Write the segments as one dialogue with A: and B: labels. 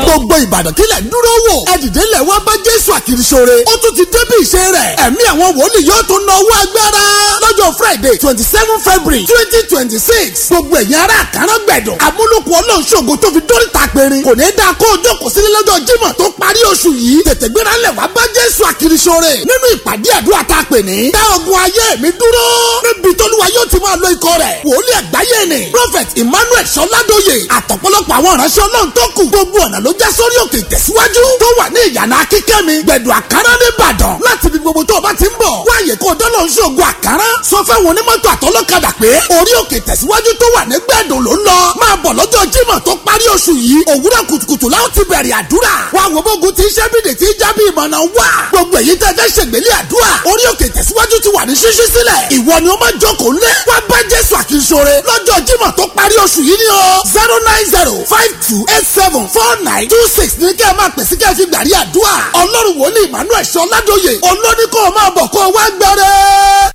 A: gbogbo ìbàdàn kílẹ̀ dúró wò ẹ dìde lẹ̀ wá bá jésù àkìrìsóore ó tún ti débi ìṣe rẹ̀ ẹ̀mí àwọn wòlíì yóò tún na owó agbára lọ́jọ́ friday twenty seven february twenty twenty six gbogbo ẹ̀yin ará àkàrà gbẹ̀dọ̀ amúlùkù ọlọ́ọ̀ṣọ́gun tó fi dórí ta péré kò ní dáa kó o jókòó sílé lọ́jọ́ jímọ̀ tó parí oṣù yìí tètè gbéra lẹ̀ wá bá jésù àkìrìsóore nínú ìpàdé àdúrà tá a pè ní dá ogun ayé mi dúró níbi tólúwa yóò ti máa lo ikọ̀ rẹ̀ wòlíì àgbáyé ni prophet emmanuel sọládóye àtọ̀pọ̀lọpọ̀ àwọn ìránṣẹ́ ọlọ́run tó kù gbogbo ọ̀nà ló já sórí òkè ìtẹ̀síwájú tó wà ní ìyànà akíkẹ́mi gbẹ̀dọ̀ àkàrà nìbàdàn láti ibi gbogbo tó o bá ti ń bọ̀ wáyé kó o dọ́lọ́ ń ṣògo àkàrà sọ fẹ́wọn onímọ́tò àtọlọ́kadà pé orí òkè ìtẹ̀síwájú tó wà ní gbẹ̀dọ̀ ló ń lọ máa bọ̀ lọ́jọ́ jímọ̀ tó parí oṣù yìí òwúrọ̀ kùtùkùtù láwọn ti bẹ̀rẹ̀ àdúrà wá wo bógun ti iṣẹ́ bídè tí jábí ìmọ̀nà wà gbogbo èyí tẹ́ fẹ́ ṣègbélé àdúrà orí òkè ìtẹ̀síwájú ti wà ní ṣíṣí sílẹ̀ ìwọ ni ó máa jókòó lé wá bá jésù àkínṣore lọ́jọ́ jímọ̀ tó parí oṣù yìí ni o zero nine zero five two eight seven four nine two six ní kẹ́ ẹ máa pèsè kẹ́ ẹ fi gbàrí àdúrà ọlọ́run wòlíì emmanuel sọládòye olóní kó o máa bọ̀ kó o wá gbẹrẹ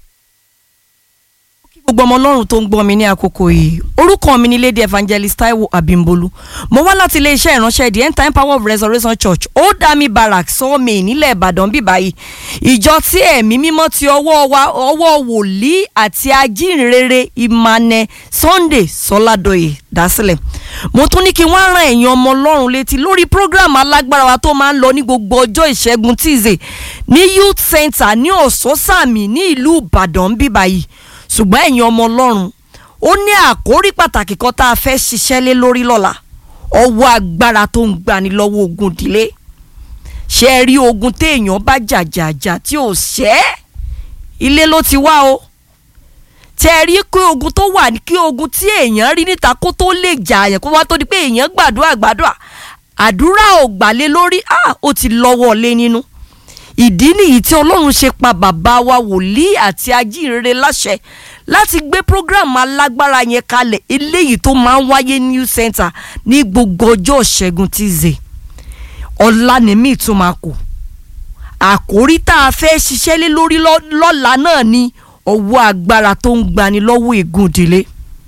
B: gbogbo ọmọ ọlọ́run tó ń gbọ́ mi ní àkókò yìí orúkọ mi ni lady evangelist taiwo abimbolu mo wá láti iléeṣẹ́ ìránṣẹ́ the end time power of resurrection church ó dá mi barak sọ́ọ̀mì nílẹ̀ ìbàdàn bí báyìí ìjọ tí ẹ̀mí mímọ́ ti ọwọ́ wa ọwọ́ wòlíì àti ajínrere ìmànẹ sunday sọládọ̀yè dásílẹ̀ mo tún ní kí wọ́n rán ẹ̀yin ọmọ ọlọ́run létí lórí program alágbára wa tó máa ń lọ ní gbogbo ọjọ́ ìṣẹ́gun tíìzè ní youth center ní ọ̀sọ́sàmì ní ìlú ìbàdàn bí báyìí ṣùgbọ́n ẹ̀yin ọmọ ọlọ́run ó ní àkórí pàtàkì kan tá a fẹ́ ṣiṣẹ́ lé lórí lọ́la ọwọ́ agbára tó ń gbani lọ́wọ́ ogun ìdílé ṣe é rí ogun téèyàn bá jàjàjà tí ò ṣẹ́ ilé ló ti wá o tẹ ẹ rí pé ogun tó wà ní kí ogun tí èèyàn rí níta kó tó lè jà àyàn kó wá tó di pé èèyàn gbàdúrà gbàdúrà àdúrà ò gbàlé lórí ó ti lọ́wọ́ lé nínú ìdí nìyí tí ọlọ́run ṣe pa bàbá wa wòlíì àti ajínrere láṣẹ láti gbé program alágbára yẹn kalẹ̀ eléyìí tó máa ń wáyé new center ní gbogbo ọjọ́ ṣẹ́gun tíze ọ̀la nìmí tún máa kù àkórí tá a fẹ́ ṣiṣẹ́ lé lórí lọ́la náà ni ọwọ́ agbára tó ń gbani lọ́wọ́ ègún ìdílé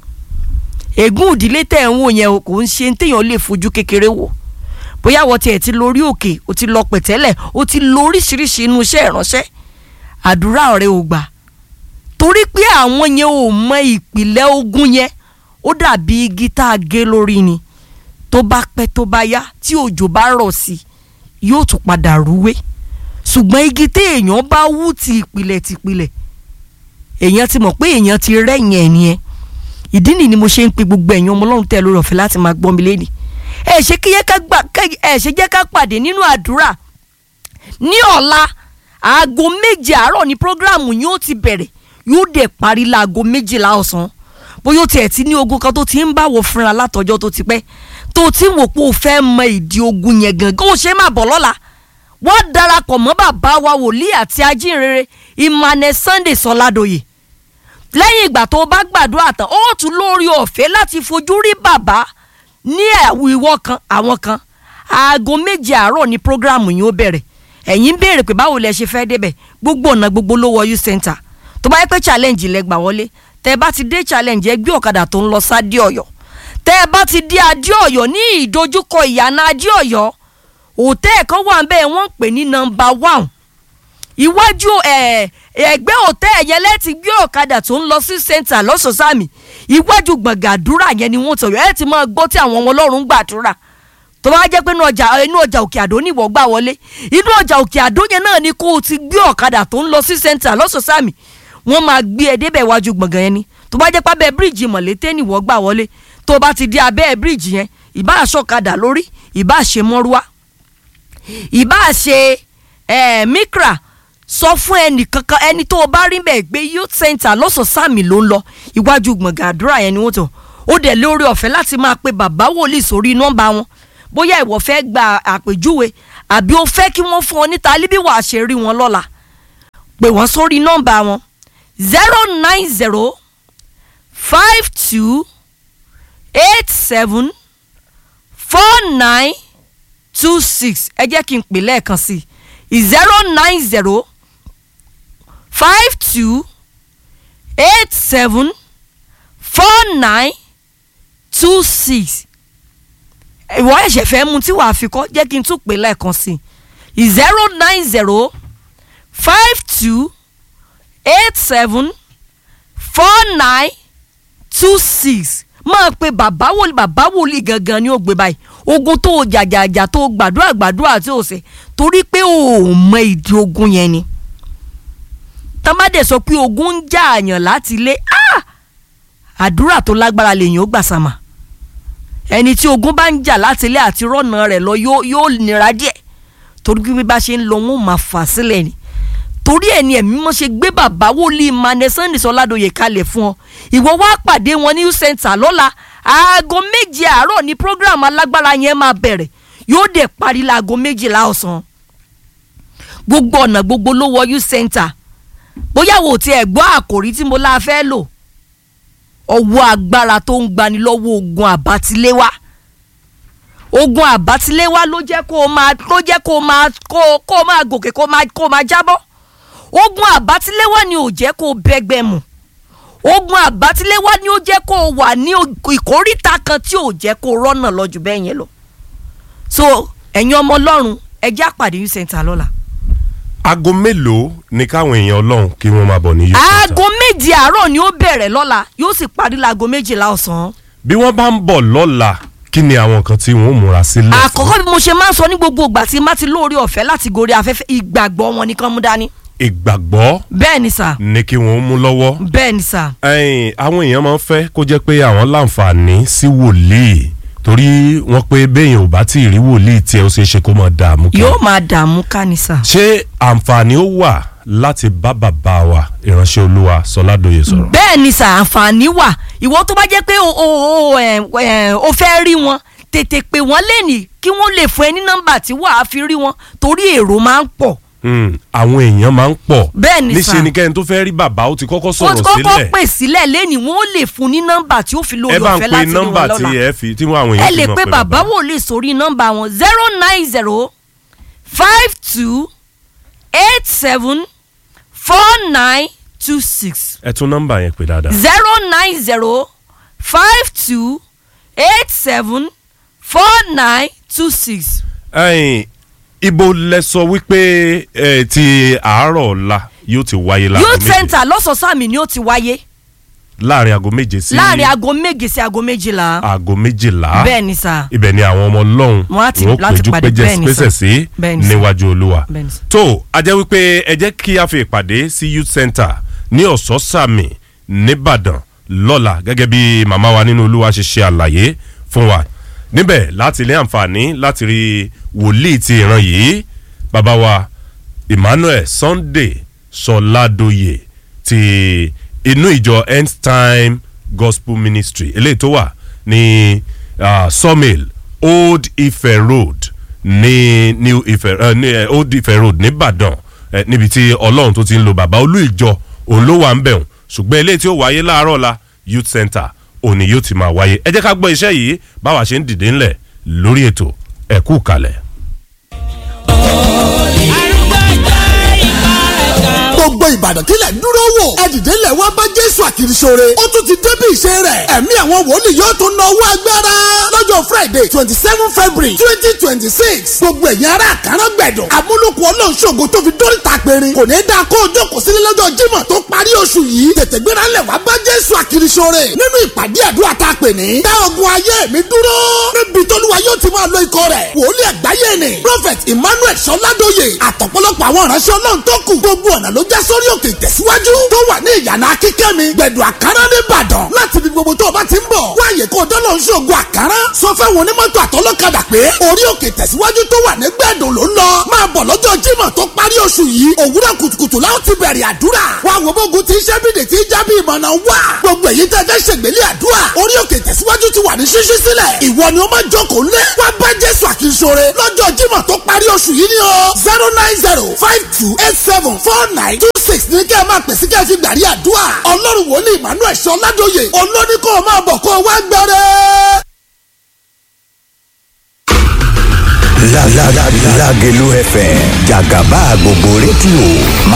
B: ègún ìdílé tẹ̀ ń wò yẹn kò ń ṣe téèyàn lè fojú kékeré wò bóyá wọ́n tiẹ̀ ti lórí òkè o ti lọ pẹ̀tẹ́lẹ̀ o ti lo oríṣiríṣi inú iṣẹ́ ìránṣẹ́ àdúrà rẹ ò gbà torí pé àwọn yẹn ò mọ ìpìlẹ̀ ogun yẹn ó dàbí igi tá a gé lórí ni tó bá pẹ́ tó bá yá tí òjò bá rọ̀ sí i yóò tún padà rúwé ṣùgbọ́n igi tí èèyàn bá wú ti ìpìlẹ̀ tìpìlẹ̀ èèyàn ti mọ̀ pé èèyàn ti rẹ́yìn ẹ̀ nìyẹn ìdí nìyí ni mo ṣe ń pe gbogbo ẹ̀yin ọmọ ọlọ́run tẹ́ lórí ọ̀fẹ́ láti máa gbọ́ mi lénìí ẹ ṣe kí ẹ ṣe jẹ́ ká pàdé nínú àdúrà ní ọ̀la aago méje àárọ̀ ní prógráàmù yóò ti bẹ̀rẹ̀ yóò dẹ̀ parí láago méjìlá ọ̀sán bóyá ó tiẹ̀ ti ní ogun kan tó ti ń báwo fúnra látọjọ́ tó ti pẹ́ tó ti ń wò pé o fẹ́ mọ ìdí ogun yẹn gangan ó ṣe má bọ̀ lọ́la wọ́n darapọ̀ mọ́ bàbá wa wòlíì àti ajínrere Emmanuel Sunday Sọládòyè lẹ́yìn ìgbà tó bá gbàdúrà tán ó tún lórí ọ̀fẹ́ láti fojú rí bàbá ní ìwọ kan àwọn kan aago méje àárọ̀ ní programu yìí ó bẹ̀rẹ̀ ẹ̀yin ń béèrè pé báwo lẹ ṣe fẹ́ débẹ̀ gbogbo ọ̀nà gbogbo ló wọ youth center tó bá yẹ pé challenge lẹ gbà wọlé tẹ bá ti dé challenge ẹ gbé ọ̀kadà tó ń lọ sádé ọ̀yọ́ tẹ bá ti dé adé ọ̀yọ́ ní ìdojúkọ ìyànà adé ọ̀yọ́ òtẹ́ẹ̀ kan wà bẹ́ẹ̀ wọ́n ń pè ní number one iwájú ẹgbẹ́ òtẹ́ẹ̀ yẹn lẹ́ẹ̀tì gbé ọ̀kadà tó ń lọ sí center lọ́sọ̀ọ́sàmì iwájú gbọ̀ngàdúrà yẹn ni wọ́n tọ̀yọ̀ ẹ̀ ti máa gbọ́ tí àwọn ọmọ ọlọ́run gbàdúrà tó bá jẹ́ pé inú ọjà inú ọjà òkè àdó ní ìwọ gbà wọlé inú ọjà òkè àdó yẹn náà ni kó o ti gbé ọ̀kadà tó ń lọ sí center lọ́sọ̀ọ́sàmì wọ́n máa gbé ẹ débẹ̀ iwájú gbọ̀ngàn yẹn ni tó bá jẹ́ pé abẹ́ bíríìjì mọ̀lété ní ìwọ gbà wọlé tó bá ti di abẹ́ bíríìjì yẹn ìbá aṣọ́kadà lórí ìbá ṣe mọ́rúwá ìbá ṣe mikra sọ fún ẹnì kankan ẹni tó o bá rí bẹ́ẹ̀ gbé youth center lọ́sọ̀ọ́sàmì ló ń lọ iwájú gbọ̀ngàn àdúrà yẹn ni wọ́n tọ̀ ó dẹ̀ lórí ọ̀fẹ́ láti máa pe bàbá wòlíì sórí nọ́mbà wọn bóyá ìwọ fẹ́ gba àpèjúwe àbí o fẹ́ kí wọ́n fún ọ níta líbí wàá ṣe rí wọn lọ́la pè wọ́n sórí nọ́mbà wọn zero nine zero five two eight seven four nine two six ẹ jẹ́ kí n pè lẹ́ẹ̀kan sí i zero nine zero five two eight seven four nine two six ìwọ ẹ̀ṣẹ̀ fẹ́ mu tí wàá fi kọ́ jẹ́ kí n tún pè lẹ́ẹ̀kan sí i zero nine zero five two eight seven four nine two six máa pe bàbá wòlíì bàbá wòlíì gangan ni ó gbé báyìí ogun tó o jàjàjà tó o gbàdúrà gbàdúrà tí o ṣe torí pé o ò mọ ìdí ogun yẹn ni tọ́mádé sọ pé ogun ń jà àyàn láti ilé ah! àdúrà tó lágbára lèyìn ó gbà sàmà ẹni tí ogun bá ń jà láti ilé àti rọ́nà rẹ̀ lọ yóò yóò nira díẹ̀ torí bí bá ṣe ń lọ wọn ò máa fà sílẹ̀ ni torí ẹ̀ ni ẹ̀mí mọ́ ṣe gbé bàbá wòlíì mane sunday sọládòye kalẹ̀ fún ọ ìwọ wá pàdé wọn ní youth center lọ́la aago méje àárọ̀ ní program alágbára yẹn máa bẹ̀rẹ̀ yóò dẹ̀ parí laago méjìlá ọ̀sán gbogbo ọ̀nà gbogbo ló wọ youth center bóyá wò tí ẹ̀ gbọ́ àkòrí tí mo la fẹ́ lò ọwọ́ agbára tó ń gbani lọ́wọ́ ogun àbátiléwá ogun àbátiléwá ló jẹ́ kó o máa ló jẹ́ kó o máa kó o kó o máa gòkè kó o máa kó o máa jábọ́ ogun àbátiléwá ni ò jẹ́ kó o bẹ́gbẹ́ mu ogun àbátiléwá ni ó jẹ́ kó o wà ní ìkóríta kan tí ò jẹ́ kó o rọ́nà lọ́jù bẹ́ẹ̀ yẹn lọ so ẹ̀yin ọmọ ọlọ́run ẹ jẹ́ àpàdé youth center lọ́la
C: aago mélòó ni káwọn èèyàn ọlọ́run kí wọ́n máa bọ̀ ní youth center.
B: aago méje àárọ̀ ni ó bẹ̀rẹ̀ lọ́la yóò sì parí láago méjìlá ọ̀sán.
C: bí wọ́n bá ń bọ̀ lọ́la kí ni àwọn nǹkan tí wọ́n ó múra sílẹ̀ fún.
B: àkọ́kọ́ bí mo ṣe máa ń sọ ní gbogbo ìgbà tí má ti lóore ọ̀fẹ́ láti gorí afẹ́fẹ́ ìgbàgbọ́ wọn nìkan mú dání.
C: ìgbàgbọ́
B: bẹ́ẹ̀ ni sà
C: ni kí wọ́n ó mú lọ́wọ́.
B: bẹ́ẹ̀ ni sà.
C: ẹ̀yin àwọn èèyàn máa ń fẹ́ kó jẹ́ pé àwọn láǹfààní sí wòlíì torí wọ́n pé béèyàn ò bá tí ì rí wòlíì tí ẹ ó ṣe é ṣe kó máa dààmú kí.
B: yóò máa dààmú ká ni sà.
C: ṣé àǹfààní ó wà láti bá bàbá wa ìránṣẹ́ olúwa sọládòye sọ̀rọ̀.
B: bẹ́ẹ̀ ni sà àǹfààní wà ìwọ tó bá jẹ́ pé o o o ẹ̀ ẹ̀ o fẹ́ rí wọn tètè pè wọ́n lẹ́nìí kí wọ́n lè fún ẹ ní nọ́mbà tí wàá fi rí wọn torí èrò máa ń pọ̀.
C: Hmm, àwọn èèyàn máa ń pọ̀
B: Bẹ́ẹ̀ ni sà.
C: níṣẹ́ ni kẹ́ni tó fẹ́ rí bàbá ó ti kọ́kọ́
B: ó
C: sọ̀rọ̀
B: ti kọ́kọ́
C: sílẹ̀
B: pè sílẹ̀ lẹ́nìí wọ́n lè fún ní nọ́mbà tí ó fi
C: ẹ
B: lórí
C: bá ń
B: ọ̀fẹ́
C: pe
B: láti rí
C: nọ́mbà
B: wọn
C: tí
B: lọ́la.
C: ẹ fi tí àwọn
B: ẹ
C: èèyàn
B: lè
C: fi
B: pe
C: mọ̀
B: bàbá wòlíì sórí nọ́mbà wọn zero nine zero five two eight seven four nine two six
C: ẹ tún nọ́mbà yẹn pè dáadáa.
B: zero nine zero five two eight seven four nine two six.
C: ẹ̀yin ibo lẹ sọ wípé ẹ ti àárọ̀ ọ̀la yóò ti wáyé láago
B: youth
C: méje
B: center lọ́sọ̀ọ́sàmì ni ó ti wáyé
C: láàrin aago méje sí
B: láàrin aago méje sí aago méjìlá
C: aago méjìlá
B: bẹ́ẹ̀ ni sà
C: ibẹ̀ ni àwọn ọmọ ọlọ́run
B: Wọ́n á ti-
C: wọ́n
B: láti
C: péjú
B: pàdé, bẹ́ẹ̀ ni
C: pésẹ̀
B: sà.
C: sí
B: Bẹ́ẹ̀ ni sà.
C: níwájú olúwa
B: bẹ́ẹ̀ ni sà.
C: tó a jẹ́ wípé ẹ jẹ́ kí a fi ìpàdé sí youth center ní ọ̀sọ́sàmì nìbàdàn lọ́la gẹ́gẹ́ bí màmá wa nínú olúwa ṣe ṣe àlàyé fún wa níbẹ̀ láti ní àǹfààní láti rí wòlíì ti ìran yìí bàbá wa emmanuel sunday sọládòye ti inú ìjọ end time gospel ministry eléyìí tó wà ní uh, sawmill old ife road ní new ife uh, ní uh, old ife road nìbàdàn uh, níbi tí ọlọ́run tó ti ń lo bàbá olú ìjọ òun ló wà ń bẹ̀rùn ṣùgbọ́n eléyìí tí ó wáyé láàárọ̀ la youth center òní yóò ti máa wáyé ẹ jẹ́ ká gbọ́ iṣẹ́ yìí báwa ṣe ń dìde ńlẹ̀ lórí ètò ẹ̀kú kalẹ̀.
A: gbogbo ìbàdàn kílẹ̀ ń dúró wò ẹ̀dìdẹ́lẹ̀ wá bá jésù àkìrìsóore ó tún ti débi ìṣe rẹ̀ ẹ̀mí àwọn wòlíì yóò tún na owó agbára lọ́jọ́ friday twenty seven february twenty twenty six gbogbo ẹ̀yin ará àkàrà gbẹ̀dọ̀ amúlùkù ọlọ́ọ̀ṣọ́gun tó fi dórí ta péré kò ní dáa kó o jókòó sílé lọ́jọ́ jímọ̀ tó parí oṣù yìí tètè gbéra lẹ̀ wá bá jésù àkìrìsóore nínú ìpàdé àdúrà tá a pè ní dá ogun ayé mi dúró níbi tólúwa yóò ti máa lo ikọ̀ rẹ̀ wòlíì àgbáyé ni prophet emmanuel sọládòye àtọ̀pọ̀lọpọ̀ àwọn ìránṣẹ́ ọlọ́run tó kù gbogbo ọ̀nà ló já sórí òkè ìtẹ̀síwájú tó wà ní ìyànà akíkẹ́mi gbẹ̀dù àkàrà nìbàdàn láti ibi gbogbo tó o bá ti ń bọ̀ wáyé kó o dọ́lọ́ ń ṣògo àkàrà sọ fẹ́ wọn onímọ́tò àtọlọ́kadà pé orí òkè ìtẹ̀síwájú tó wà ní gbẹ̀dù ló ń lọ máa bọ̀ lọ́jọ́ jímọ̀ tó parí oṣù yìí òwúrọ̀ kùtùkùtù láwọn ti bẹ̀rẹ̀ àdúrà wá wo bógun ti iṣẹ́ bìdè tí jábí ìmọ̀nà wà gbogbo èyí tẹ́ fẹ́ ṣègbélé àdúrà orí òkè ìtẹ̀síwájú ti wà ní ṣíṣí sílẹ̀ ìwọ ni ó máa jókòó lé wá bá jésù àkínṣore lọ́jọ́ jímọ̀ tó parí oṣù yìí ni o zero nine zero five two eight seven four nine two six ní kẹ́ ẹ máa pèsè kẹ́ ẹ fi gbàrí àdúrà ọlọ́run wòlíì emmanuel sọládòye olóní kó o máa bọ̀ kó o wá gbẹrẹ.
D: Lágẹ̀lú FM jàgàbá gbogbo rédíò